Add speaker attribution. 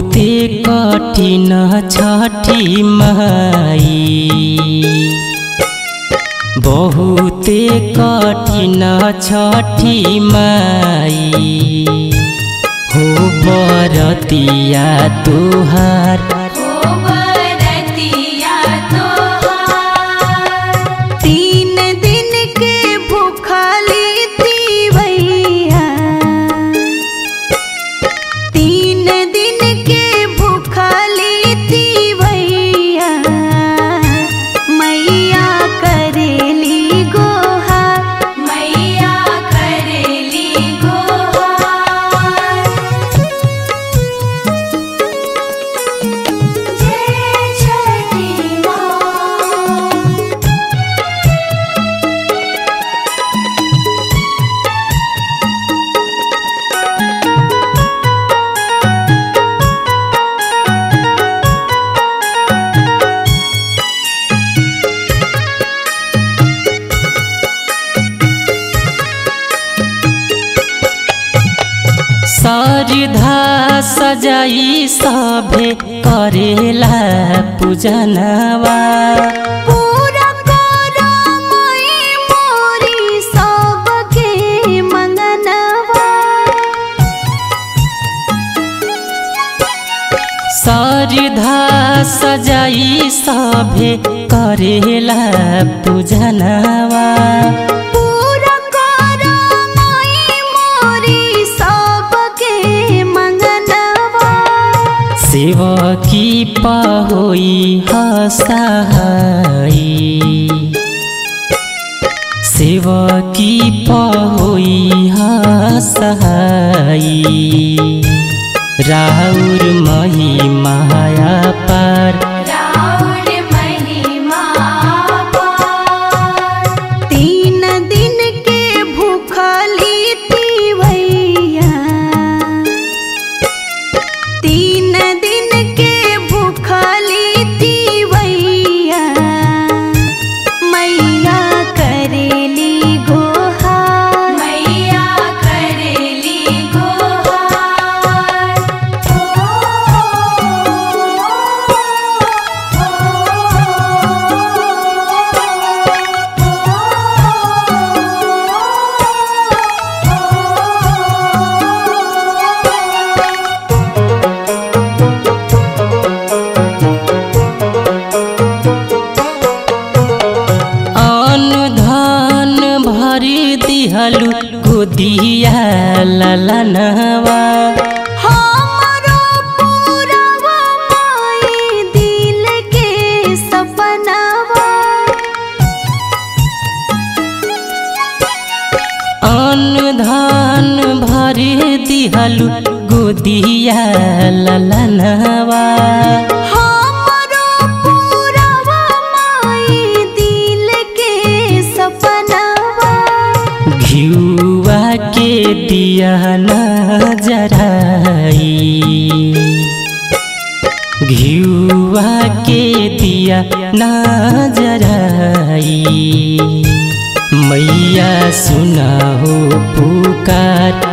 Speaker 1: बहुते कठिन छठी माई बहुते कठिन छठी माई हो बरतिया तुहार
Speaker 2: ओ बरतिया तोहार तीन दिन के भूखली तीवैया तीन दिन के भूखली तीवैया मैया करेली गोहा मैया करेली गोहा जय छठी माँ
Speaker 1: सरधा सजाई सभे करेला पूजनवा
Speaker 2: पूरा करो मई मोरी सबके मंगनवा
Speaker 1: सरधा सजाई सभे करेला पूजनवा
Speaker 2: पूरा करो मई मोरी सबके मंगनवा
Speaker 1: शिव की पहोई हसहाई शिव की पहोई हसहाई राउर महिमाया पार
Speaker 2: राउर महिमा पार। तीन दिन के भूखली तीवैया तीन दिन के भूखली तीवैया मैया करेली गोहा मैया करेली
Speaker 1: अन्न धन भरि दिहलु गोदिया ललनवा
Speaker 2: हमरो पूरवा माई दिल के सपनावा
Speaker 1: अन्न धन भरि दिहलु गोदिया ललनवा
Speaker 2: हमरो पूरवा माई दिल के सपनावा
Speaker 1: घिउवा के दिया न जराई घिउवा के दिया न जराई मैया सुना हो पुकार